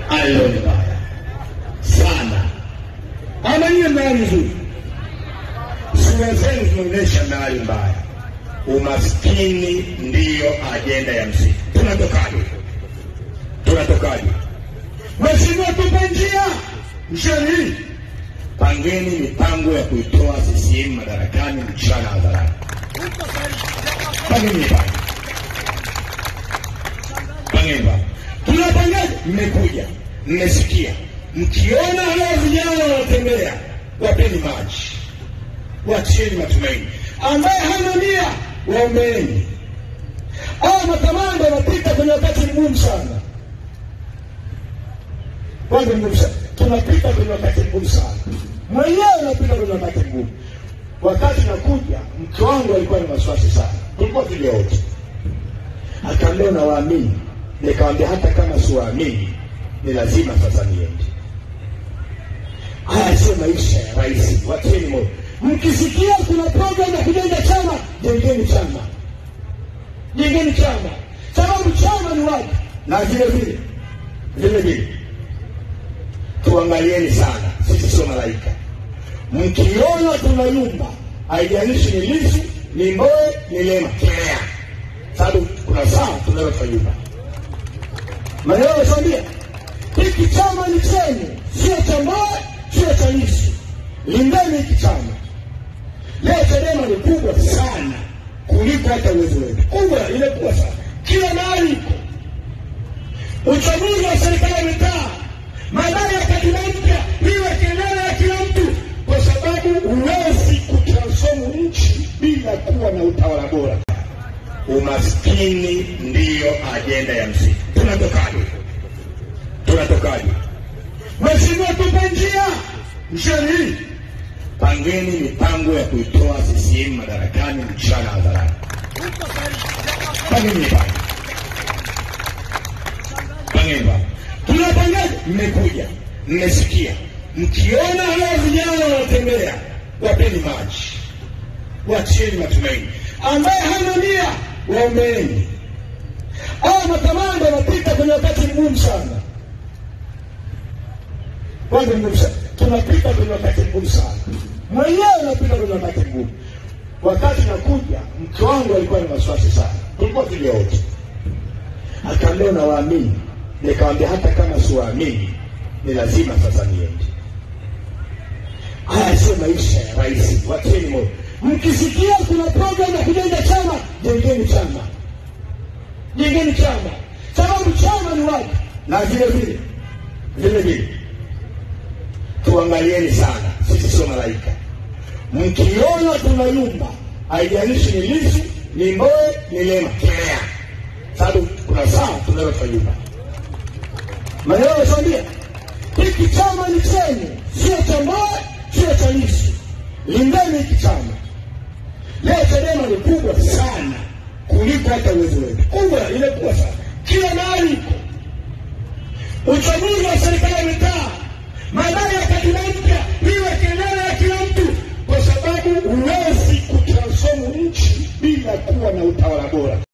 Hilo ni baya sana. Ama nyie mnaa mzuri, sura zenu zinaonyesha mnali mbaya. Umaskini ndiyo ajenda ya msingi. Tunatokaje? Tunatokaje? Mheshimiwa, tupe njia msheni, pangeni mipango ya kuitoa CCM madarakani mchana hadharani. Pangeni mipango, pangeni mipango. Tunapangaje? Mmekuja, mmesikia, mkiona hawa vijana wanatembea, wapeni maji, wacheni matumaini. Ambaye hana nia, waombeeni. Hawa makamanda wanapita kwenye wakati mgumu sana kwanza mgumu sana, tunapita kwenye wakati mgumu sana, mwenyewe unapita kwenye wakati mgumu. Wakati nakuja, mke wangu alikuwa na wasiwasi sana, tulikuwa tulia wote, akaambia unawaamini? Nikamwambia hata kama siwaamini, ni lazima sasa niende. Haya sio maisha ya rais, watieni moyo. Mkisikia kuna program ya kujenga chama, jengeni chama, jengeni chama, sababu chama ni watu, na vile vile vile vile tuangalieni sana, sisi sio malaika. Mkiona tunayumba, haijalishi ni Lissu, ni Mbowe, ni Lema, kelea, sababu kuna saa tunaweza tukayumba. Maneno nakwambia, hiki chama ni chenu, sio cha Mbowe, sio cha Lissu. Lindeni hiki chama. Leo Chadema ni kubwa sana kuliko hata uwezo wetu, kubwa, imekuwa sana, kila mahali iko. Uchaguzi wa serikali ya mitaa madai ya katiba mpya iwe kelele ya kila mtu, kwa sababu huwezi kutransform nchi bila kuwa na utawala bora. Umaskini ndiyo ajenda ya msingi. Tunatokaje? Tunatokaje? Mheshimiwa, tupe njia msheni, pangeni mipango ya kuitoa CCM madarakani mchana hadharani. Pangeni mipango, pangeni mipango tunapangaje? Mmekuja, mmesikia, mkiona hawa vijana wanatembea, wapeni maji, wacheni matumaini. Ambaye hana nia, waombeeni. Hawa makamanda wanapita kwenye wakati mgumu sana, kwanza mgumu sana, tunapita kwenye wakati mgumu sana, mwenyewe unapita kwenye wakati mgumu. Wakati nakuja, mke wangu alikuwa na wasiwasi sana, tulikuwa tulia wote, akaambia unawaamini? Nikamwambia hata kama siwaamini, ni lazima sasa niende. Haya sio maisha ya rais, watieni moyo. Mkisikia kuna program ya kujenga chama, jengeni chama, jengeni chama, sababu chama ni watu, na vile vile vile vile tuangalieni sana, sisi sio malaika. Mkiona tunayumba, haijalishi ni Lissu, ni Mbowe, ni Lema, kelea, sababu kuna saa tunaweza tukayumba. Maneno nakwambia, hiki chama ni chenu, sio cha Mbowe, sio cha Lissu. Lindeni hiki chama. Leo Chadema ni kubwa sana kuliko hata uwezo wetu, kubwa, imekuwa sana, kila mahali iko. Uchaguzi wa serikali ya mitaa, madai ya katiba mpya iwe kelele ya kila mtu, kwa sababu huwezi kutransform nchi bila kuwa na utawala bora.